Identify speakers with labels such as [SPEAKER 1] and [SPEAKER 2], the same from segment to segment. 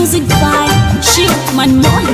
[SPEAKER 1] Music by Shiv Manmohi.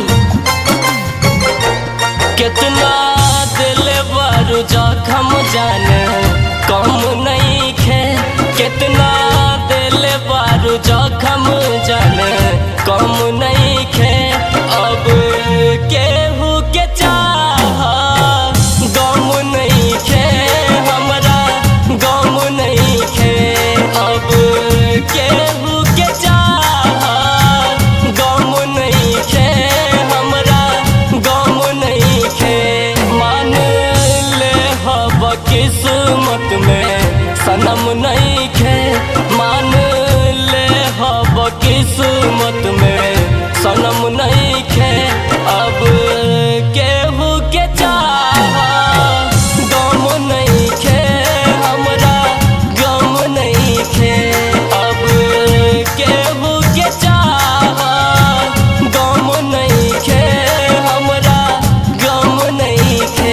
[SPEAKER 2] कितना दिल बारू जखम जाने कम नहीं खे कितना दिल बारू जखम जाने कम नहीं खे अब केहू के चाह गम नहीं खे हमरा गम नहीं खे अब केहू के चाह गम नहीं खे हमरा गम नहीं खे मान ले हब किस्मत में सनम नहीं खे मान ले हब किस्मत में सनम नहीं खे अब केहू के चाह गम नहीं खे हमरा गम नहीं खे अब केहू के चाह गम नहीं खे हमरा गम नहीं खे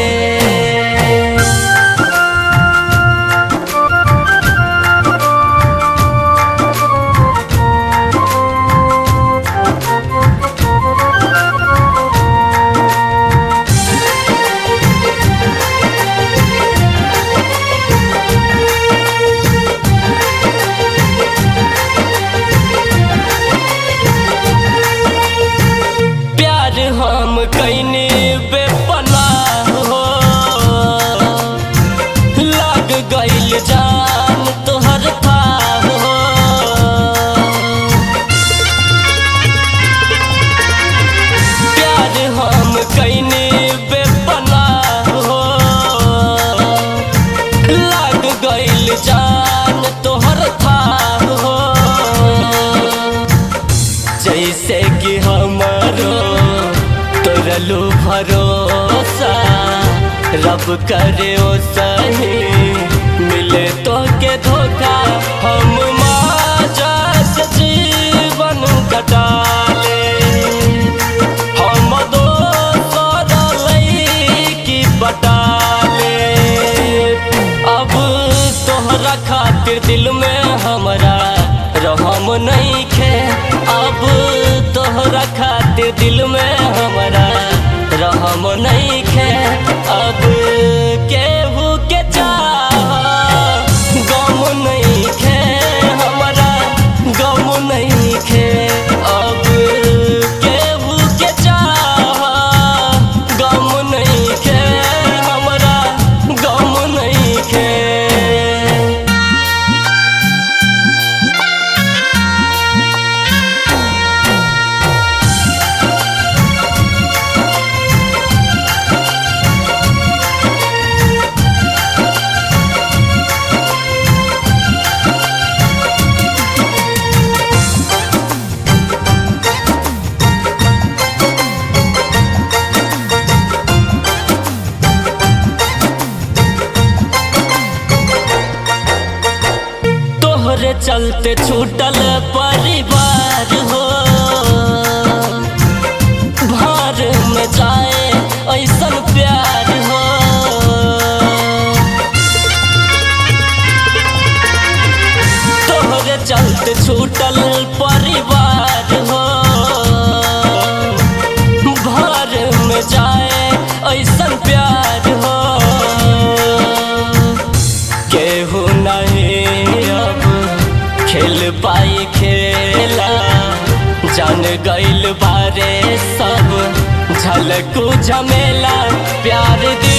[SPEAKER 2] प्यार हम कैने बेपनाह हो लग गइल जान तोहर था हो प्यार हम कैने बेपनाह हो लग गइल जान तोहर था हो जैसे कि हमारो तोरलू भरोसा रब करे ओ सही मिले तो के धोखा हम माजा से जीवन कटाले हम दोसर लईकी पटाले अब तोहरा खातिर दिल में हमरा रहम नहीं खे अब तोहरा खातिर दिल में हमरा रहम नहीं खे अब केहू के चाह गम नहीं खे हमरा गम नहीं खे अब केहू के चाह गम नहीं खे हमरा गम नहीं खे तोहरे चलते छूटल परिवार हो भार में जाए ऐसन प्यार हो तोहरे चलते छूटल परिवार हो भार में जाए ऐसन प्यार हो केहू नहीं अब खेल पाई खेला जान गइल बारे सब झलकू झमेला प्यार दिल